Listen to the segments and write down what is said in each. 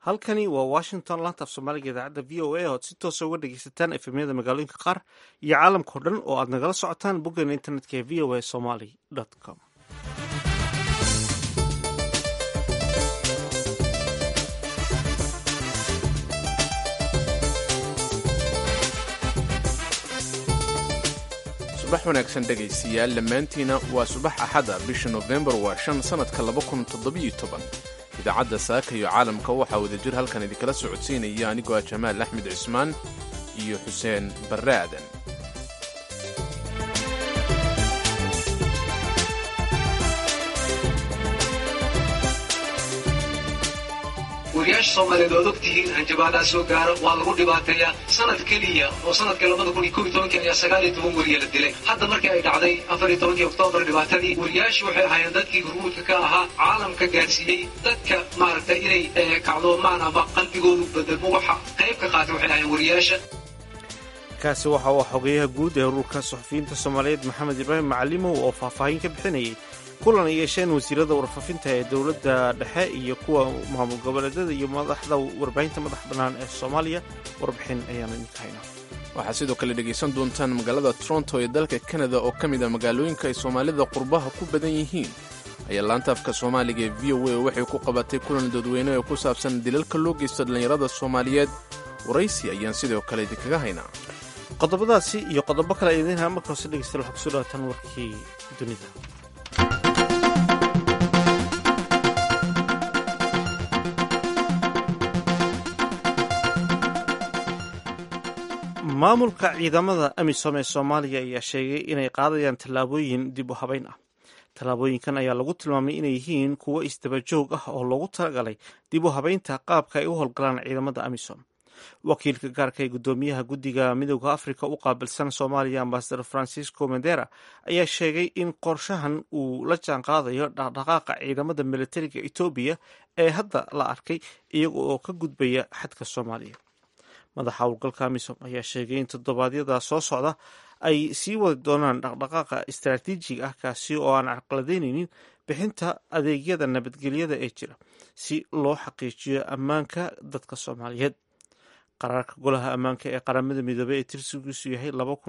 halkani waa washington laanta af soomaaliga idaacadda v o a oad si toosa uga dhegeysataan efemyada magaalooyinka qaar iyo caalamkao dhan oo aad nagala socotaan boggeena internetka ee v o a somaly com subax wanaagsan dhegaystayaal dhammaantiina waa subax axada bisha nofembar waa shan sannadka idaacadda saaka iyo caalamka waxaa wadajir halkan idinkala socodsiinaya anigoo ah jamaal axmed cismaan iyo xuseen barre aadan wariyaasha soomaaliyeed oad og tihiin hanjabaadaha soo gaara waa lagu dhibaateeyaa sanad keliya oo sanadkii labada kun iyo kob iyo tobankii ayaa sagaal iyo toban wariya la dilay hadda markii ay dhacday afar iyo tobankii oktoobar dhibaatadii wariyaashu waxay ahaayeen dadkii hurmuudka ka ahaa caalamka gaarsiiyey dadka maaragtay inay kacdoomaan ama qalbigoodu bedelmo waxa qayb ka qaatay waxay ahaayeen wariyaasha kaasi waxa uu xogeyaha guud ee ururka suxufiyiinta soomaaliyeed maxamed ibraahim macalimow oo faahfaahin ka bixinayay kulan ay yeesheen wasiirada warfaafinta ee dowladda dhexe iyo kuwa maamul goboleedyada iyo madaxda warbaahinta madax bannaan ee soomaaliya warbixin ayaanu idinka haynaa waxaad sidoo kale dhegaysan doontaan magaalada toronto ee dalka kanada oo ka mid a magaalooyinka ay soomaalida qurbaha ku badan yihiin ayaa laanta afka soomaaliga ee v o a waxay ku qabatay kulan dadweyne oo ku saabsan dilalka loo geysta dhallinyarada soomaaliyeed waraysi ayaan sidoo kale idinkaga haynaa qodobadaasi iyo qodobo kale idiin haa marka hoose dhegeystayaal waxaa kusoo dhawaataan warkii dunida maamulka ciidamada amisom ee soomaaliya ayaa sheegay inay qaadayaan tallaabooyin dib u habeyn ah tallaabooyinkan ayaa lagu tilmaamay inay yihiin kuwo isdaba joog ah oo loogu talagalay dib u habeynta qaabka ay u howlgalaan ciidamada amisom wakiilka gaarka ee guddoomiyaha guddiga midooda afrika u qaabilsan soomaaliya ambasador francisco mendera ayaa sheegay in qorshahan uu la jaan qaadayo dhaqdhaqaaqa ciidamada militariga etoobiya ee hadda la arkay iyaga oo ka gudbaya xadka soomaaliya madaxa howlgalka amisom ayaa sheegay in toddobaadyada soo socda ay sii wadi doonaan dhaqdhaqaaqa istaraatiijiga ah kaasi oo aan carqaladeyneynin bixinta adeegyada nabadgelyada ee jira si loo xaqiijiyo ammaanka dadka soomaaliyeed qaraarka golaha ammaanka ee qaramada midoobey ee tirsigiisu yahay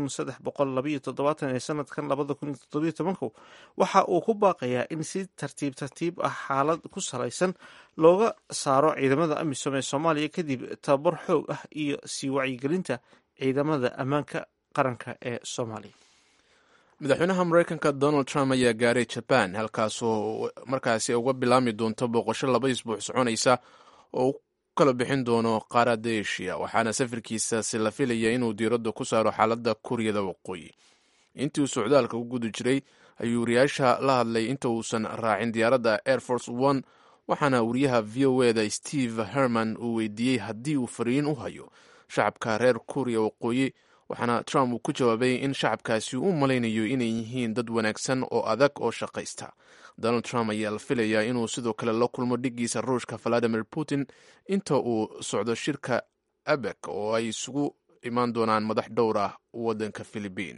ee sanadkan waxa uu ku baaqayaa in si tartiib tartiib ah xaalad ku salaysan looga saaro ciidamada amisom ee soomaaliya kadib tababar xoog ah iyo sii wacyigelinta ciidamada ammaanka qaranka ee soomaaliya madaxweynaha mareykanka donald trump ayaa gaaray jaban halkaasoo markaasi uga bilaami doonto booqasho laba isbuuc soconaysa oo u kala bixin doono qaaradda eshiya waxaana safarkiisaasi la filaya inuu diiradda ku saaro xaaladda kuuriyada waqooyi intii uu socdaalka u guda jiray ayuu wariyaasha la hadlay inta uusan raacin diyaaradda air force one waxaana wariyaha v o eda steve herman uu weydiiyey haddii uu fariin u hayo shacabka reer kuuriya waqooyi waxaana trump uu ku jawaabay in shacabkaasi u malaynayo inay yihiin dad wanaagsan oo adag oo shaqaysta donald trump ayaa la filayaa inuu sidoo kale la kulmo dhigiisa ruushka valadimir putin inta uu socdo shirka abek oo ay isugu imaan doonaan madax dhowr ah waddanka filibiin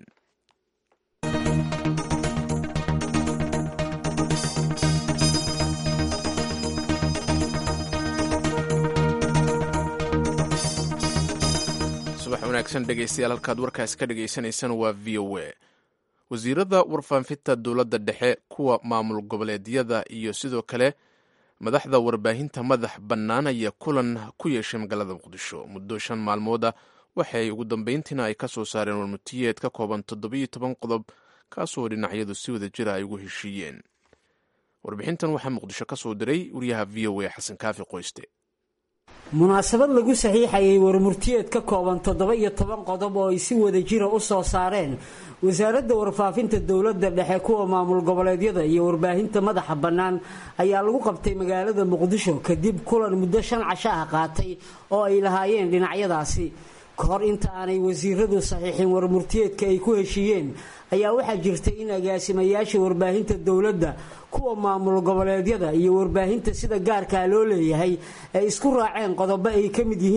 subax wanaagsan dhegaystayaal halkaad warkaas ka dhagaysanaysaan waa v o a wasiirada warfaafinta dowladda dhexe kuwa maamul goboleedyada iyo sidoo kale madaxda warbaahinta madax bannaan ayaa kulan ku yeeshay magaalada muqdisho muddo shan maalmooda waxay ugu dambeyntiina ay ka soo saareen warmutiyeed ka kooban toddobiyo toban qodob kaasoo dhinacyadu si wada jira ay ugu heshiiyeen warbixintan waxaa muqdisho ka soo diray wariyaha v o a xasan kaafi qoyste munaasabad lagu saxiixayay warmurtiyeed ka kooban toddoba iyo toban qodob oo ay si wada jira u soo saareen wasaaradda warfaafinta dowladda dhexe kuwa maamul goboleedyada iyo warbaahinta madaxa bannaan ayaa lagu qabtay magaalada muqdisho kadib kulan muddo shan casho ah qaatay oo ay lahaayeen dhinacyadaasi ka hor inta aanay wasiiradu saxiixin warmurtiyeedka ay ku heshiiyeen ayaa waxaa jirtay in agaasimayaasha warbaahinta dowladda kuwa maamul goboleedyada iyo warbaahinta sida gaarkaa loo leeyahay ay isku raaceen qodobo ay ka mid yihiin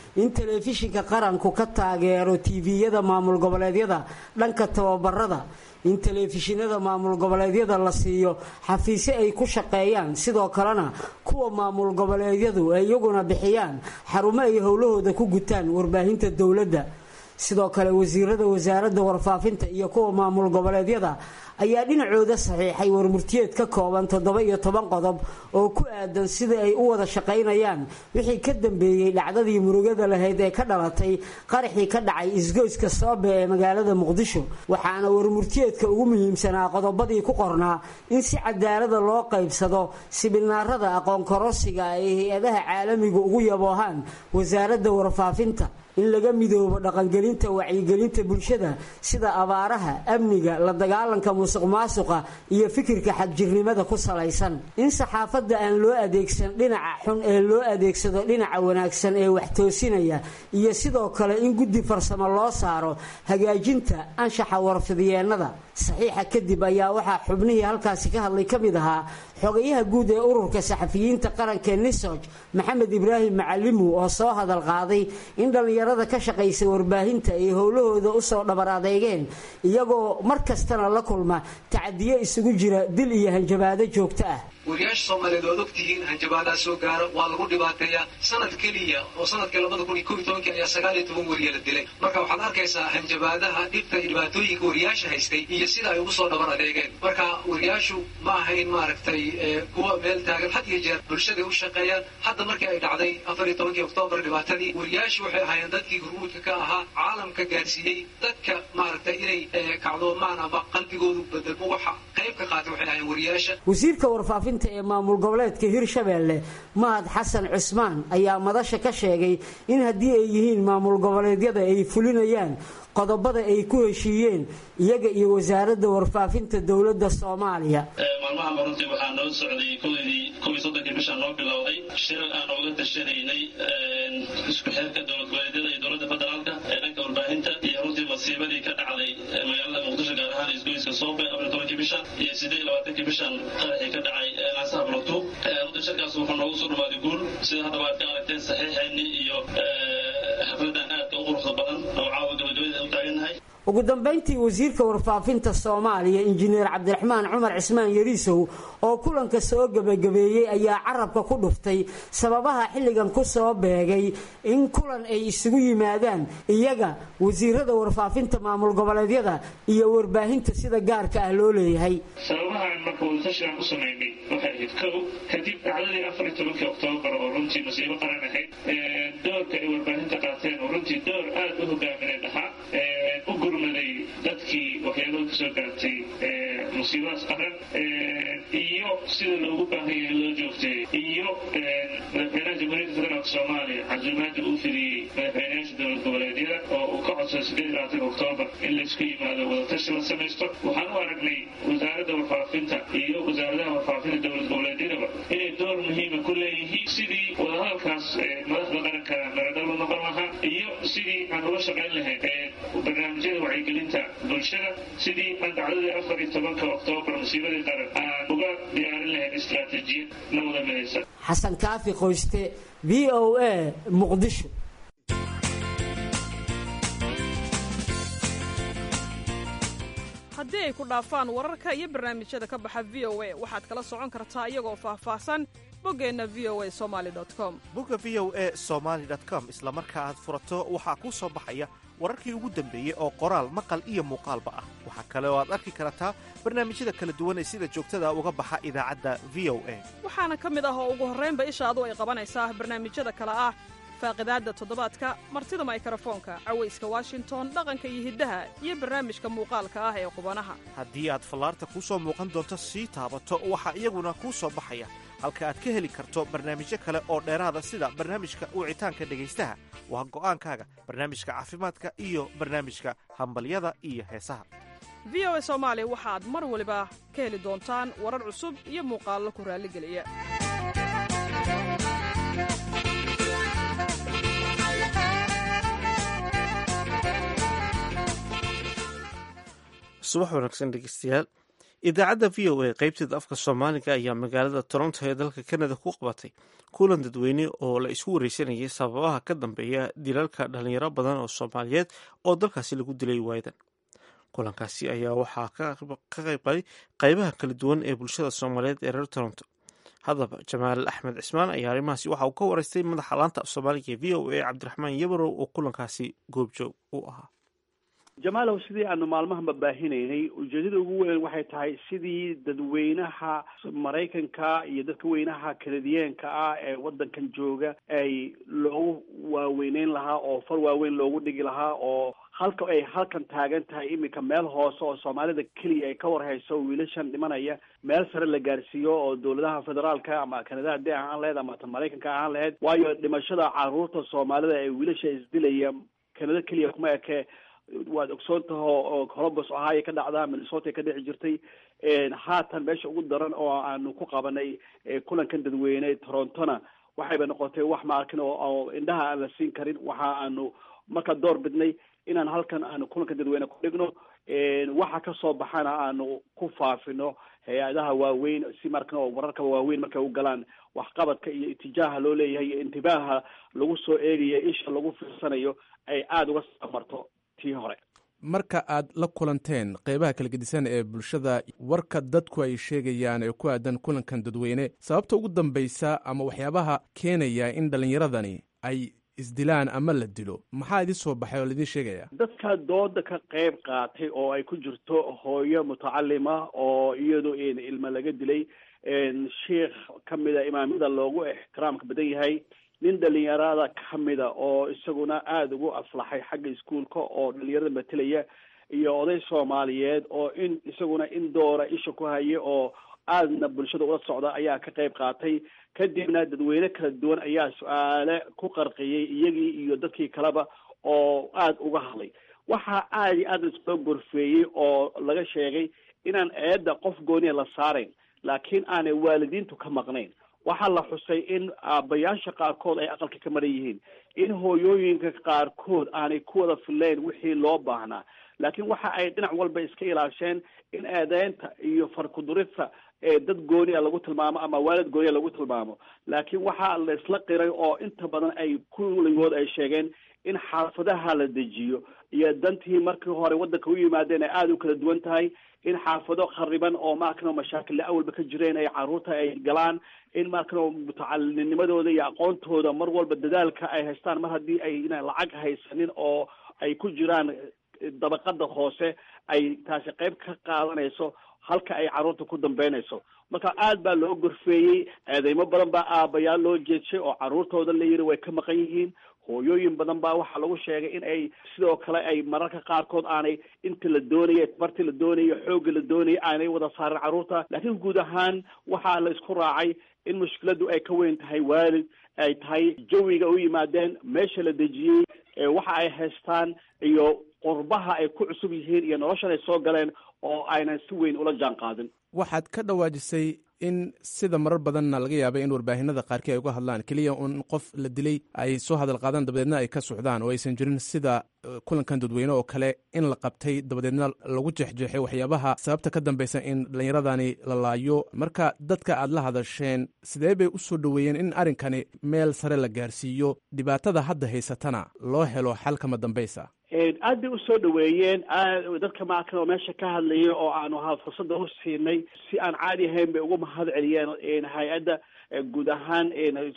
in telefishinka qaranku ka taageero tiiviyada maamul goboleedyada dhanka tababarada in telefishinada maamul goboleedyada la siiyo xafiisyo ay ku shaqeeyaan sidoo kalena kuwa maamul goboleedyadu ay iyaguna bixiyaan xarumo ay howlahooda ku gutaan warbaahinta dowladda sidoo kale wasiirada wasaaradda warfaafinta iyo kuwa maamul goboleedyada ayaa dhinacooda saxiixay warmurtiyeed ka kooban toddoba iyo toban qodob oo ku aadan sida ay u wada shaqaynayaan wixii ka dambeeyey dhacdadii murugada lahayd ee ka dhalatay qaraxii ka dhacay isgoyska soobe ee magaalada muqdisho waxaana warmurtiyeedka ugu muhiimsanaa qodobadii ku qornaa in si cadaalada loo qaybsado sibinaarada aqoon korosiga ay hay-adaha caalamiga ugu yaboohaan wasaaradda warfaafinta in laga midoobo dhaqangelinta wacyigelinta bulshada sida abaaraha amniga la dagaalanka musuq maasuqa iyo fikirka xadjirnimada ku salaysan in saxaafadda aan loo adeegsan dhinaca xun ee loo adeegsado dhinaca wanaagsan ee wax toosinaya iyo sidoo kale in guddi farsamo loo saaro hagaajinta anshaxa warfidyeenada saxiixa kadib ayaa waxaa xubnihii halkaasi ka hadlay ka mid ahaa xogayaha guud ee ururka saxafiyiinta qaranka nisoj maxamed ibraahim macalimu oo soo hadal qaaday in dhallinyarada ka shaqaysa warbaahinta ay howlahooda usoo dhabar adeygeen iyagoo mar kastana la kulma tacadiyo isugu jira dil iyo hanjabaado joogto ah wariyaasha soomaaliyeed oad ogtihiin hanjabaadaa soo gaara waa lagu dhibaateeyaa sanad keliya oo sanadkii labada kun iyo kob iyo tobankii ayaa sagaal iyo toban wariya la dilay marka waxaad arkaysaa hanjabaadaha dhibta iyo dhibaatooyinka wariyaasha haystay iyo sida ay ugu soo dhabar adeegeen marka wariyaashu ma ahayn maaragtay kuwa meel taagan had iyo jeer bulshaday u shaqeeyaan hadda markii ay dhacday afar iyo tobankii oktoobar dhibaatadii wariyaashu waxay ahaayeen dadkii gurmuudka ka ahaa caalamka gaarsiiyey dadka maaragtay inay kacdoomaan ama qalbigoodu bedelmo waxa qayb ka qaatay waxay ahaayeen wariyaasha wasiirka warfaafinta ee maamul goboleedka hirshabeelle mahad xasan cusmaan ayaa madasha ka sheegay in haddii ay yihiin maamul goboleedyada ay fulinayaan qodobada ay ku heshiiyeen iyaga iyo wasaaradda warfaafinta dowladda soomaaliya maalmaha runtii waxaa noo socday koydii kob iyo soddonkii bishaan noo bilowday shir aan oga tashanaynay isku xeerka dowlad goboleedyada iyo dowladda federaalka ee dhanka warbaahinta iyo runtii masiibadii ka dhacday magaalada muqdisho gaar ahaan isgoyska soobe afar iyo tobankii bishan iyo siddeed iyo labaatankii bishan qaraxii ka dhacay naasaha bulugtuub runtii shirkaas wuxuu noogu soo dhawaaday guul sida haddaba aad ka aragteen saxiixeennii iyo xafladan aadka u quruxda badan oo caawa gabagabada u taagannahay ugu dambayntii wasiirka warfaafinta soomaaliya injineer cabdiraxmaan cumar cismaan yariisow oo kulanka soo gebagabeeyey ayaa carabka ku dhuftay sababaha xilligan ku soo beegay in kulan ay isugu yimaadaan iyaga wasiirada warfaafinta maamul goboleedyada iyo warbaahinta sida gaarka ah loo leeyahay sababahaan marka wadashigaan u samaynay waxay ahayd kow kadib dhacdadii afar iyo tobankii oktoobar oo runtii masiibo qaran ahayd doorka ay warbaahinta qaateen oo runtii door aad u hogaamineen ahaa u gurmaday dadkii waxyaabada kasoo gaartay musiibadaas qaran iyo sida loogu baahan yahay loo joogtay iyo madaxweynaha jamhuuriyadda federaalka soomaaliya casuumaadda uu fidiyey madaxweynayaasha dowlad goboleedyada oo uu ka codsaday sideed iyo labaatanka oktoobar in laysku yimaado wadatashi la samaysto waxaan u aragnay wasaaradda warfaafinta iyo wasaaradaha warfaafinta dowlad goboleedyadaba inay door muhiima ku leeyihiin sidii wadahadalkaas madaxda qaranka meradalba noqon lahaa iyo sidii aan uga shaqayn lahayn barnaamijyada wacyigelinta bulshada sidii aan dacdadii afar iyo tobanka oktoobar musiibadii qaran aan uga diyaarin lahayn istaraatiijiyad la wada midaysan xasan kaafi qoyste v o a muqdisho haddii ay ku dhaafaan wararka iyo barnaamijyada ka baxa v o a waxaad kala socon kartaa iyagoo faahfaahsan boggeenna v o a somaali com bogga v o a somaali com isla marka aad furato waxaa kuu soo baxaya wararkii ugu dambeeyey oo qoraal maqal iyo muuqaalba ah waxaa kale oo aad arki kartaa barnaamijyada kala duwan ee sida joogtada uga baxa idaacadda v o a waxaana ka mid ah oo ugu horraynba ishaadu ay qabanaysaa barnaamijyada kale ah faaqidaadda toddobaadka martida maykarafoonka cawayska washington dhaqanka iyo hiddaha iyo barnaamijka muuqaalka ah ee qubanaha haddii aad fallaarta kuu soo muuqan doonto sii taabato waxaa iyaguna kuu soo baxaya halka aad ka heli karto barnaamijyo kale oo dheeraada sida barnaamijka wicitaanka dhegaystaha waa go'aankaaga barnaamijka caafimaadka iyo barnaamijka hambalyada iyo heesaha v o a soomaali waxaad mar waliba ka heli doontaan warar cusub iyo muuqaallo ku raalligeliya subax wanaagsan dhegeystayaal idaacadda v o a qaybteeda afka soomaaliga ayaa magaalada toronto ee dalka canada ku qabatay kulan dadweyne oo la isku wareysanayay sababaha ka dambeeya dilalka dhalinyaro badan oo soomaaliyeed oo dalkaasi lagu dilay waayadan kulankaasi ayaa waxaa ka qaybgalay qaybaha kala duwan ee bulshada soomaaliyeed ee reer toronto haddaba jamaal axmed cismaan ayaa arrimahaasi waxa uu ka wareystay madaxa laanta af soomaaliga ee v o a cabdiraxmaan yabarow oo kulankaasi goobjoog u ahaa jamaalow sidii aanu maalmahanba baahinaynay ujeedada ugu weyn waxay tahay sidii dadweynaha maraykanka iyo dadka weynaha kanadiyeenka ah ee waddankan jooga ay loogu waaweyneyn lahaa oo far waaweyn loogu dhigi lahaa oo halka ay halkan taagan tahay iminka meel hoose oo soomaalida keliya ay ka warhayso wiilashan dhimanaya meel sare la gaarsiiyo oo dowladaha federaalka ama kanada haddii ahaan lahayd ama tan maraykanka ahaan lahayd waayo dhimashada caruurta soomaalida ee wiilasha isdilaya kanada keliya kuma eke waad ogsoon taha oo colombus ohio ka dhacdaa minnesota ka dhici jirtay haatan meesha ugu daran oo aanu ku qabanay kulankan dadweyne torontona waxayba noqotay wax maarkin oo indhaha aan la siin karin waxa aanu markaa door bidnay inaan halkan aanu kulankan dadweyne ku dhigno waxa kasoo baxana aanu ku faafino hay-adaha waaweyn si markan oo wararka waaweyn markay u galaan waxqabadka iyo itijaaha loo leeyahay iyo intibaaha lagu soo eegayo isha lagu fiirsanayo ay aada uga samarto tii hore marka aad la kulanteen qeybaha kala gedisan ee bulshada warka dadku ay sheegayaan ee ku aadan kulankan dadweyne sababta ugu dambaysa ama waxyaabaha keenaya in dhallinyaradani ay isdilaan ama la dilo maxaa idin soo baxay oo laidin sheegaya dadka dooda ka qeyb qaatay oo ay ku jirto hooyo mutacalima oo iyadu ilma laga dilay sheikh kamida imaamyada loogu ixtiraamka badan yahay nin dhalinyarada kamida oo isaguna aada ugu aflaxay xagga iskuolka oo dhalinyarada matelaya iyo oday soomaaliyeed oo in isaguna in doora isha ku haya oo aadna bulshada ula socda ayaa ka qeyb qaatay kadibna dadweyne kala duwan ayaa su-aale ku qarqiyey iyagii iyo dadkii kaleba oo aada uga hadlay waxaa aada iyo aada isloo gorfeeyey oo laga sheegay inaan eedda qof gooniya la saarayn laakiin aanay waalidiintu ka maqnayn waxaa la xusay in aabbayaasha qaarkood ay aqalka ka maran yihiin in hooyooyinka qaarkood aanay ku wada fileyn wixii loo baahnaa laakiin waxa ay dhinac walba iska ilaasheen in eedeynta iyo farkudurista ee dad gooniya lagu tilmaamo ama waalid gooniya lagu tilmaamo laakiin waxaa la isla qiray oo inta badan ay kulligood ay sheegeen in xaafadaha la dejiyo iyo dantii markii hore waddanka u yimaadeen ay aada u kala duwan tahay in xaafado khariban oo maarkano mashaakilla awalba ka jireen ay caruurta ay galaan in maarkano mutacalinimadooda iyo aqoontooda mar walba dadaalka ay haystaan mar haddii ay ina lacag haysanin oo ay ku jiraan dabaqada hoose ay taasi qayb ka qaadanayso halka ay carruurta ku dambeynayso marka aad baa loo gorfeeyey eedeymo badan baa aabayaal loo jeedshay oo carruurtooda la yidhi way ka maqan yihiin hooyooyin badan baa waxaa lagu sheegay in ay sidoo kale ay mararka qaarkood aanay inta la doonaya barti la doonayo xoogga la doonaya aanay wada saarin carruurta laakiin guud ahaan waxaa la isku raacay in mushkiladu ay ka weyn tahay waalid ay tahay jawiga u yimaadeen meesha la dejiyey waxa ay haystaan iyo qurbaha ay ku cusub yihiin iyo noloshan ay soo galeen oo aynan si weyn ula jaan qaadin waxaad ka dhawaajisay in sida marar badanna laga yaabay in warbaahinada qaarkii ay uga hadlaan keliya un qof la dilay ay soo hadal qaadaan dabadeedna ay ka socdaan oo aysan jirin sida kulankan dadweyne oo kale in la qabtay dabadeedna lagu jeexjeexay waxyaabaha sababta ka dambeysa in dhallinyaradani la laayo marka dadka aad la hadasheen sidee bay u soo dhoweeyeen in arrinkani meel sare la gaarsiiyo dhibaatada hadda haysatana loo helo xal kama dambaysa aad bay usoo dhaweeyeen dadka maarkan oo meesha ka hadlayay oo aanu ha fursada u siinay si aan caadi ahayn bay ugu mahad celiyeen hay-adda guud ahaan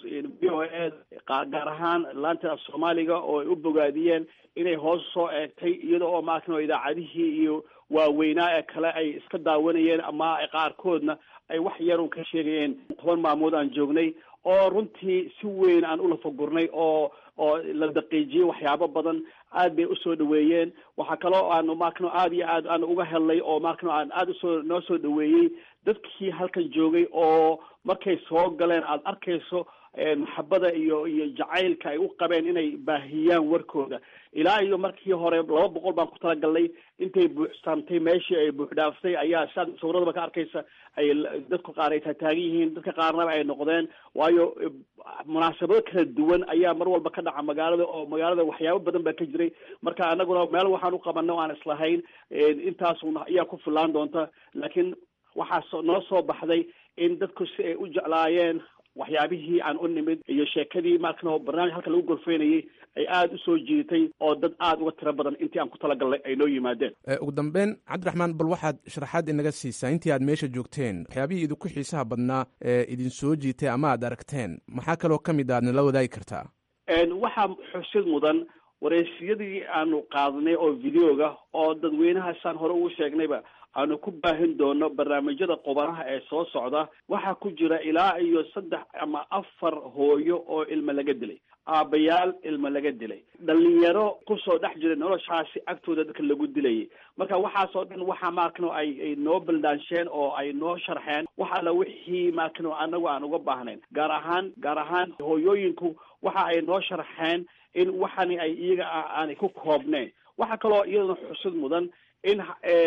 v o a gaar ahaan laanta af soomaaliga oo ay u bogaadiyeen inay hoos soo eegtay iyada oo maarkan oo idaacadihii iyo waaweynaa ee kale ay iska daawanayeen ama qaarkoodna ay wax yarun ka sheegayeen toban maamood aan joognay oo runtii si weyn aan ulafagurnay oo oo la daqiijiyey waxyaabo badan aad bay usoo dhaweeyeen waxaa kaloo aanu maarkano aad iyo aad aan uga helnay oo maarkano aan aada usoo noo soo dhaweeyey dadkii halkan joogay oo markay soo galeen aada arkayso maxabada iyo iyo jacaylka ay u qabeen inay baahiyaan warkooda ilaa iyo markii hore laba boqol baan ku talagalnay intay buuxsaamtay meeshii ay buuxdhaaftay ayaa siaad sawradaba ka arkaysa ay dadku qaar ay taataagan yihiin dadka qaarnaba ay noqdeen waayo munaasabado kala duwan ayaa mar walba ka dhaca magaalada oo magaalada waxyaabo badan baa ka jiray marka anaguna meel waxaan u qabanay o aan islahayn intaasun ayaa ku filaan doonta laakiin waxaa soo noo soo baxday in dadku si ay u jeclaayeen waxyaabihii aan u nimid iyo sheekadii markan barnaamij halka lagu golfeynayay ay aada usoo jiitay oo dad aada uga tiro badan intii aan ku talagalnay ay noo yimaadeen ugu dambeyn cabdiraxmaan bal waxaad sharaxaad inaga siisaa intii aad meesha joogteen waxyaabihii idinku xiisaha badnaa ee idin soo jiitay ama aad aragteen maxaa kaloo ka mid a aad nala wadaagi kartaa waxaa xusid mudan wareysiyadii aanu qaadnay oo videoga oo dadweynahaasaan hore ugu sheegnayba aanu ku baahin doono barnaamijyada qubanaha ee soo socda waxaa ku jira ilaa iyo saddex ama afar hooyo oo ilmo laga dilay aabbayaal ilmo laga dilay dhalinyaro kusoo dhex jiray noloshaasi agtooda dadka lagu dilayay marka waxaasoo dhan waxaa maarkano ay ay noo baldaansheen oo ay noo sharxeen wax alla wixii maarkano anagu aan uga baahnayn gaar ahaan gaar ahaan hooyooyinku waxa ay noo sharxeen in waxani ay iyaga aanay ku koobneen waxaa kaloo iyadana xusid mudan in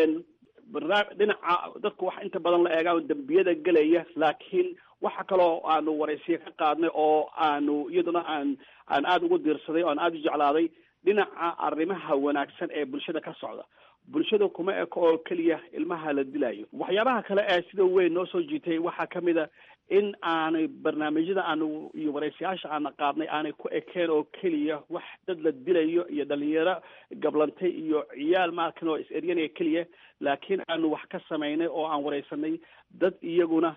barnaam dhinaca dadku wax inta badan la eegaan dembiyada gelaya laakiin waxa kaloo aanu waraysiya ka qaadnay oo aanu iyaduna aan aan aada ugu diirsaday oo aan aada u jeclaaday dhinaca arrimaha wanaagsan ee bulshada ka socda bulshada kuma eko oo keliya ilmaha la dilayo waxyaabaha kale ee sida weyn noo soo jiitay waxaa kamid a in aanay barnaamijyada aanu iyo waraysiyaasha aana qaadnay aanay ku ekeen oo keliya wax dad la dilayo iyo dhalinyaro gablantay iyo ciyaal maarkan oo is-eryanaya keliya laakiin aanu wax ka samaynay oo aan waraysanay dad iyaguna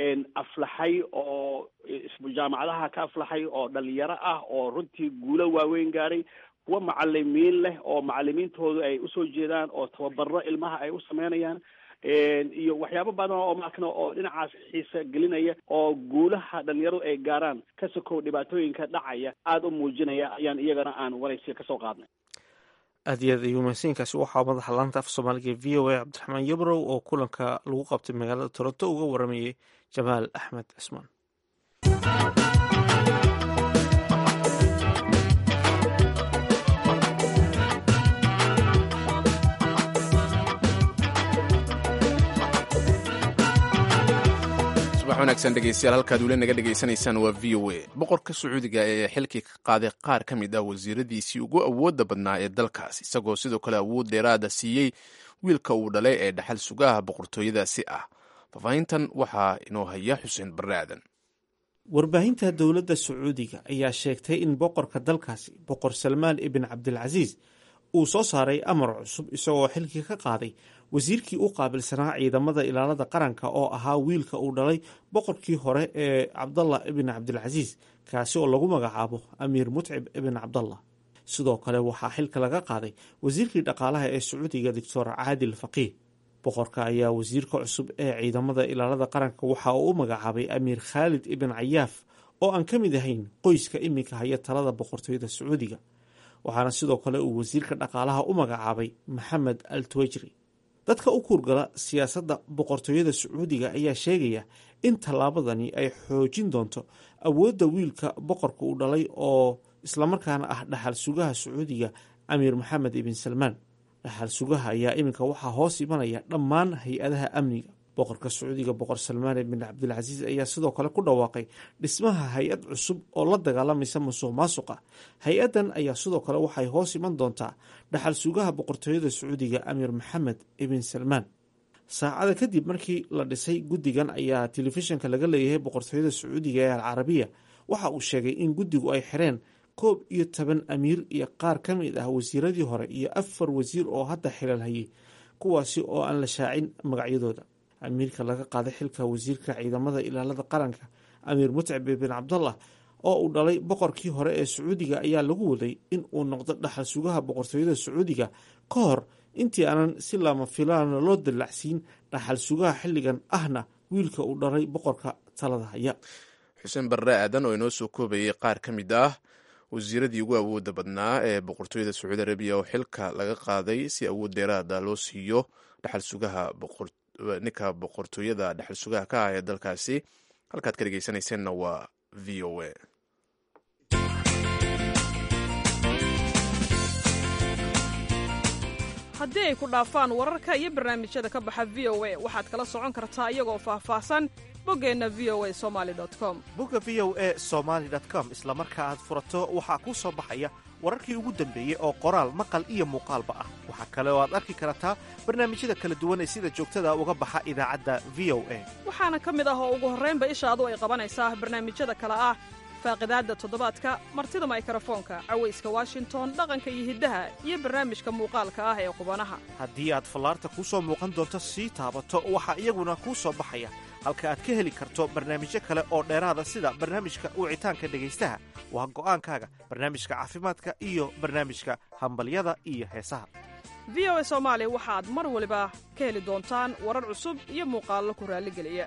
aflaxay oo jaamacadaha ka aflaxay oo dhalinyaro ah oo runtii guulo waaweyn gaaray kuwa macalimiin leh oo macalimiintoodu ay usoo jeedaan oo tababaro ilmaha ay u sameynayaan iyo waxyaabo badan oo maarkan oo dhinacaas xiisa gelinaya oo guulaha dhalinyaradu ay gaaraan ka sokow dhibaatooyinka dhacaya aada u muujinaya ayaan iyagana aan waraysiya kasoo qaadnay aad iyo aad ayuu mahadsanyiinkaasi waxaa madaxa laanta af soomaaliga v o a cabdiraxmaan yabrow oo kulanka lagu qabtay magaalada toronto uga waramayay jamaal axmed cismaan subax wanaagsan dhegeystayaal halkaad weli naga dhegaysanaysaan waa v o a boqorka sacuudiga ee xilkii ka qaaday qaar ka mid ah wasiiradiisii ugu awoodda badnaa ee dalkaas isagoo sidoo kale awood dheeraada siiyey wiilka uu dhalay ee dhaxal sugaha boqortooyadaasi ah faahfaahintan waxaa inoo haya xuseen barre aadan warbaahinta dowladda sacuudiga ayaa sheegtay in boqorka dalkaasi boqor salmaan ibn cabdilcasiis uu soo saaray amar cusub isagoo xilkii ka qaaday wasiirkii u qaabilsanaa ciidamada ilaalada qaranka oo ahaa wiilka uu dhalay boqorkii hore ee cabdallah ibn cabdilcasiis kaasi oo lagu magacaabo amiir mutcib ibn cabdallah sidoo kale waxaa xilka laga qaaday wasiirkii dhaqaalaha ee sacuudiga doctor caadil faqiih boqorka ayaa wasiirka cusub ee ciidamada ilaalada qaranka waxa uu u magacaabay amiir khaalid ibn cayaaf oo aan ka mid ahayn qoyska iminka haya talada boqortooyada sacuudiga waxaana sidoo kale uu wasiirka dhaqaalaha u magacaabay maxamed al tuwajri dadka u kuurgala siyaasadda boqortooyada sacuudiga ayaa sheegaya in tallaabadani ay xoojin doonto awoodda wiilka boqorka uu dhalay oo islamarkaana ah dhaxal sugaha sacuudiga amiir maxamed ibn salmaan dhaxal sugaha ayaa iminka waxaa hoos imanaya dhammaan hay-adaha amniga boqorka sacuudiga boqor salmaan ibn cabdilcasiis ayaa sidoo kale ku dhawaaqay dhismaha hay-ad cusub oo la dagaalamaysa musuq maasuqa hay-addan ayaa sidoo kale waxay hoos iman doontaa dhaxal sugaha boqortooyada sacuudiga amiir maxamed ibn salmaan saacada kadib markii la dhisay guddigan ayaa telefishinka laga leeyahay boqortooyada sacuudiga ee alcarabiya waxa uu sheegay in guddigu ay xireen koob iyo toban amiir iyo qaar ka mid ah wasiiradii hore iyo afar wasiir oo hadda xilal hayay kuwaasi oo aan la shaacin magacyadooda amiirka laga qaaday xilka wasiirka ciidamada ilaalada qaranka amiir mutcib bin cabdallah oo uu dhalay boqorkii hore ee sacuudiga ayaa lagu waday in uu noqdo dhaxal sugaha boqortooyada sacuudiga ka hor intii aanan si lama filaana loo dallacsiin dhaxal sugaha xilligan ahna wiilka uu dhalay boqorka talada haya xuseen barre aadan oo inoo soo koobayay qaar ka mid ah wasiiradii ugu awooda badnaa ee boqortooyada sacuudi arabiya oo xilka laga qaaday si awood dheeraada loo siiyo dhaxal sugaha ninka boqortooyada dhaxal sugaha ka ah ee dalkaasi halkaad ka dhegeysanayseena waa v o a haddii ay ku dhaafaan wararka iyo barnaamijyada ka baxa v o a waxaad kala socon kartaa iyagoo faahfaahsan boggeenna v o a somali com bogga v o a somaali com isla marka aad furato waxaa kuu soo baxaya wararkii ugu dambeeyey oo qoraal maqal iyo muuqaalba ah waxaa kale oo aad arki kartaa barnaamijyada kala duwan ee sida joogtada uga baxa idaacadda v o a waxaana ka mid ah oo ugu horraynba ishaadu ay qabanaysaa barnaamijyada kale ah faaqidaadda toddobaadka martida maykrofoonka cawayska washington dhaqanka iyo hiddaha iyo barnaamijka muuqaalka ah ee qubanaha haddii aad fallaarta kuu soo muuqan doonto sii taabato waxaa iyaguna kuu soo baxaya halka aad ka heli karto barnaamijyo kale oo dheeraada sida barnaamijka wicitaanka dhegaystaha waa go'aankaaga barnaamijka caafimaadka iyo barnaamijka hambalyada iyo heesaha v o a soomaali waxaad mar waliba ka heli doontaan warar cusub iyo muuqaallo ku raalligeliya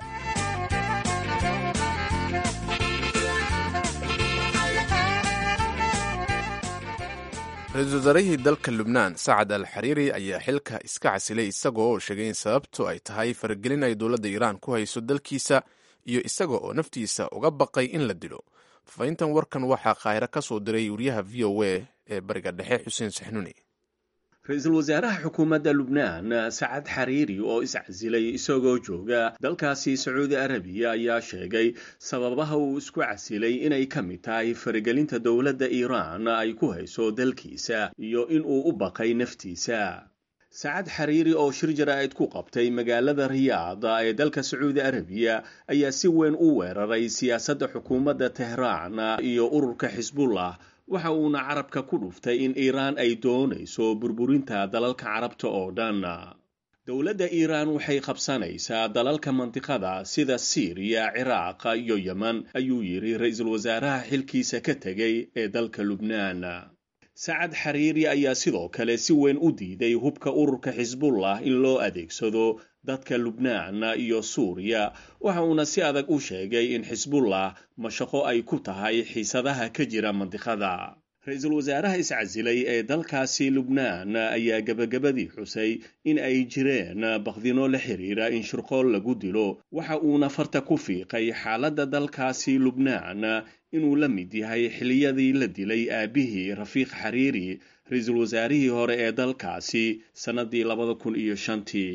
ra-iisul wasaarihii dalka lubnaan sacad al xariiri ayaa xilka iska casilay isagoo oo sheegay in sababtu ay tahay faragelin ay dowladda iiraan ku hayso dalkiisa iyo isaga oo naftiisa uga baqay in la dilo fafahintan warkan waxaa qaahiro ka soo diray wariyaha v o a ee bariga dhexe xuseen saxnuni ra-iisul wasaaraha xukuumadda lubnaan sacad xariiri oo iscasilay isagoo jooga dalkaasi sacuudi arabiya ayaa sheegay sababaha uu isku casilay inay ka mid tahay faragelinta dowladda iiraan ay ku hayso dalkiisa iyo inuu u baqay naftiisa sacad xariiri oo shir jaraa'id ku qabtay magaalada riyaad ee dalka sacuudi arabiya ayaa si weyn u weeraray siyaasadda xukuumadda tehraan iyo ururka xisbullah waxa uuna carabka ku dhuftay in iiraan ay doonayso burburinta dalalka carabta oo dhan dowladda iiraan waxay qabsanaysaa dalalka mandiqada sida siiriya ciraaq iyo yeman ayuu yidhi ra-iisul wasaaraha xilkiisa ka tegay ee dalka lubnaan sacad xariiri ayaa sidoo kale si weyn u diiday hubka ururka xisbullah in loo adeegsado dadka lubnaan iyo suuriya waxa uuna si adag u sheegay in xisbullah mashaqo ay ku tahay xiisadaha ka jira mandiqada ra-iisul wasaaraha iscasilay ee dalkaasi lubnaan ayaa gebagabadii xusay in ay jireen bakdino la xiriira in shirqool lagu dilo waxa uuna farta ku fiiqay xaaladda dalkaasi lubnaan inuu la mid yahay xiliyadii la dilay aabihii rafiiq xariiri ra-iisul wasaarihii hore ee dalkaasi sannadii labada kun iyo shantii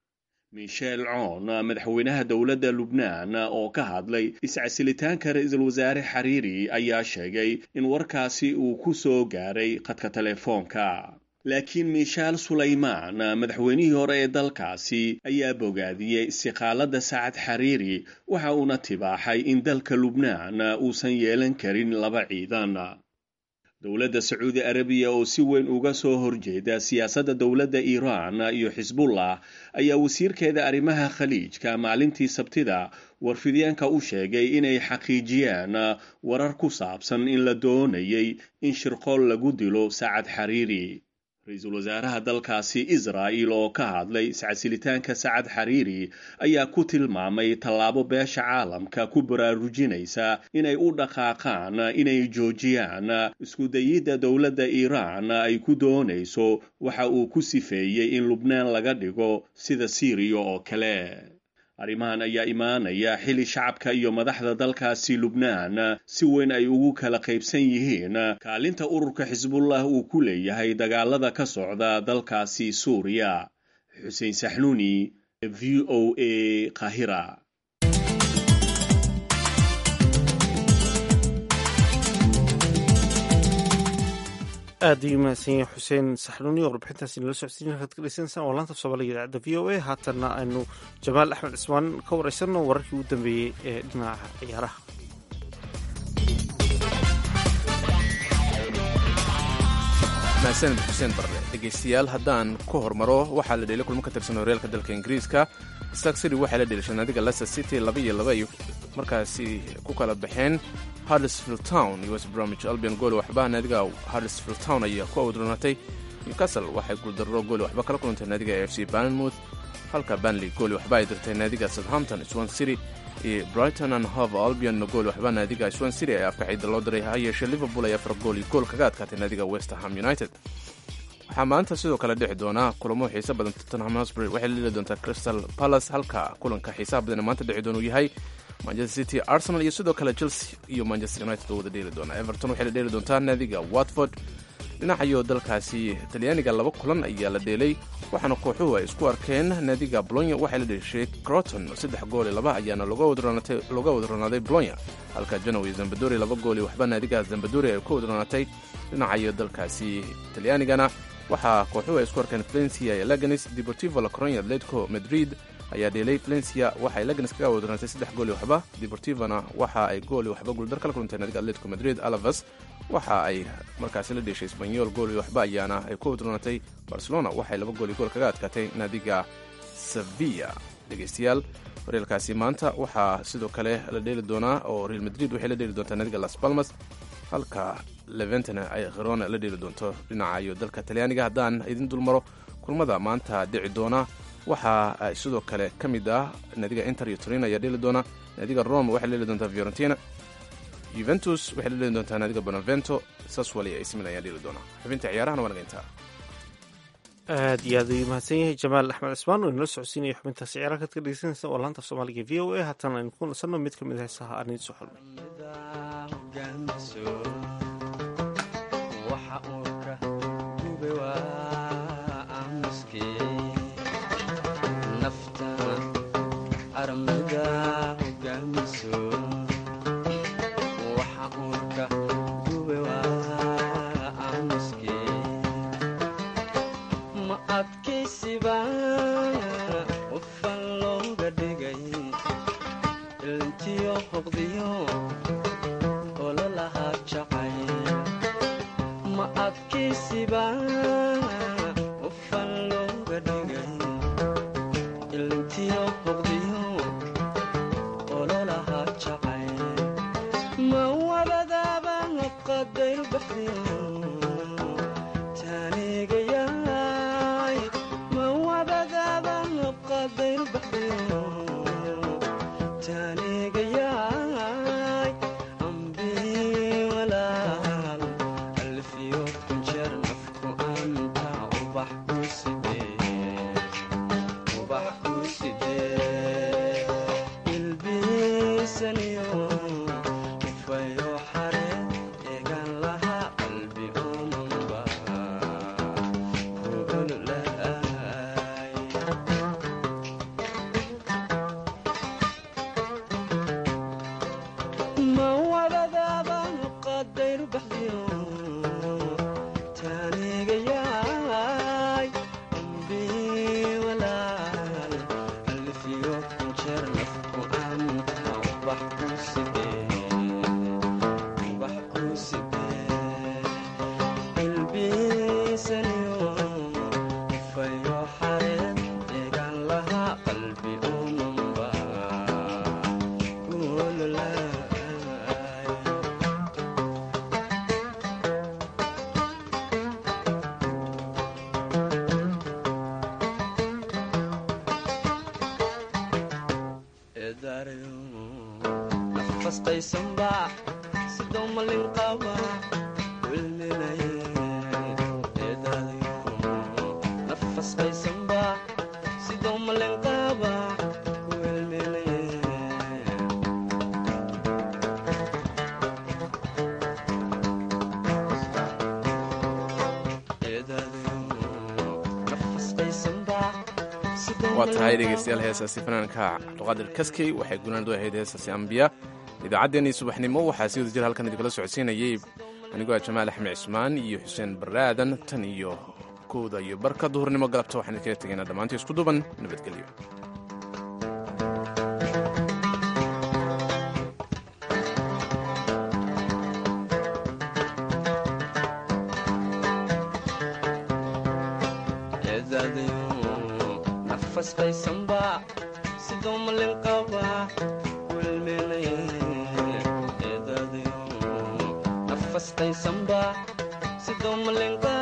michel coon madaxweynaha dowladda lubnaan oo ka hadlay iscasilitaanka ra-iisul wasaare xariiri ayaa sheegay in warkaasi uu ku soo gaaray khadka telefoonka laakiin miishaal sulaymaan madaxweynihii hore ee dalkaasi ayaa bogaadiyey istiqaaladda sacad xariiri waxa uuna tibaaxay in dalka lubnaan uusan yeelan karin laba ciidan dowladda sacuudi arabiya oo si weyn uga soo horjeeda siyaasadda dowladda iiraan iyo xisbullah ayaa wasiirkeeda arrimaha khaliijka maalintii sabtida warfidyaanka u sheegay inay xaqiijiyaan warar ku saabsan in la doonayay in shirqool lagu dilo sacad xariiri ra-iisul wasaaraha dalkaasi israa'il oo ka hadlay iscasilitaanka sacad xariiri ayaa ku tilmaamay tallaabo beesha caalamka ku baraarujinaysa inay u dhaqaaqaan inay joojiyaan iskudayidda dowladda iiraan ay ku doonayso waxa uu ku sifeeyey in lubnaan laga dhigo sida siiriya oo kale arrimahan ayaa imaanaya xili shacabka iyo madaxda dalkaasi lubnaan si weyn ay ugu kala qaybsan yihiin kaalinta ururka xisbullah uu ku leeyahay dagaalada ka socda dalkaasi suuriya xuseen saxnuuni v o a qahira aad ayuu mahadsan yahay xuseen saxnuuni oo warbixintaasi nala socodsiin halkaad ka dhegeysaneysaan waa laanta soomaaliga idaacadda v o a haatanna aynu jamaal axmed cismaan ka wareysanno wararkii ugu dambeeyey ee dhinaca ciyaaraha mahadsanid xuseen barre dhegaystayaal haddaan ku hormaro waxaa la dheelay kulmo ka tirsan horyaalka dalka ingiriiska stark city waxay la dheelashay naadiga leicester city laba iyo laba ay markaasi ku kala baxeen hardersfield town iyo west bromwich albion gool waxba naadiga hardersfield town ayaa ku awdroonatay newcastle waxay guuldarro gooli waxba kala kulantay naadiga a f c banmouth halka banley gooli waxba ay dirtay naadiga southampton swan city iyo brighton and hove albion gool waxba naadiga swan city ee afka ciida loo diray ha yeeshee liverpool ay afar gool iyo gool kaga adkaatay naadiga westerham united waxaa maanta sidoo kale dhici doonaa kulamo xiisa badan tottenham hosbury waxay la dheli doontaa crystal palace halka kulanka xiisaha badan ee maanta dhici doona uu yahay manchester city arsenal iyo sidoo kale chelsea iyo manchester united oo wada dheeli doona everton waxay la dheeli doontaa naadiga watford dhinacayo dalkaasi talyaaniga laba kulan ayaa la dheelay waxaana kooxuhu ay isku arkeen naadiga bolonya waxay la dheeshay croton saddex gool iyo laba ayaana looga wadronaaday bolonya halka janowi zambadori laba gool iyo waxba naadiga zambadori ay ka wadronaatay dhinacayo dalkaasi talyaanigana waxaa kooxuhu ay isku arkeen valencia iyo laganis deportivo la coronia atletico madrid ayaa dheelay valencia waxay laganis kaga wadronaatay saddex gool iyo waxba deportivona waxa ay gool iyo waxba guuldar kala kulantay naadiga atletico madrid alavas waxa ay markaasi la dheeshay sbanyol gool iyo waxba ayaana ay ku wadroonatay barcelona waxay laba gool iyo gool kaga adkaatay naadiga sevilla dhegeystayaal horyaalkaasi maanta waxaa sidoo kale la dheeli doonaa oo real madrid waxay la dheeli doontaa naadiga las palmas halka leventana ay kherona la dheeli doonto dhinacayo dalka talyaaniga haddaan idin dulmaro kulmada maanta dhici doona waxa ay sidoo kale ka mid ah naadiga inter iyo torin ayaa dheeli doona naadiga rome waxay la dheeli doontaa fiorentina yuventus waxay la dheeli doontaa naadiga bonavento saswali ay simin ayaa dheeli doona xubinta ciyaarahana waa naga intaa aad iyo aad ayuu mahadsan yahay jamaal axmed cismaan oo inala socodsiinaya xubintaasi ciyaaraha kaad ka dhegeysanaysa oo laanta soomaaliga v o a haatan aynu ku nasanno mid ka mid a heesaha aan idiin soo waa tahay dhegeystayaal heesaasi fanaanka cabduqaadir kaskey waxay gunaanadu ahayd heesaasi ambiya idaacaddeenii subaxnimo waxaa si wada jir halkan idinkala socodsiinayay anigoo ah jamaal axmed cismaan iyo xuseen baraadan tan iyo kowda iyo barka duhurnimo galabta waxaan idinkaga tegaynaa dhammaantii isku duban nabadgelyo sidoo malin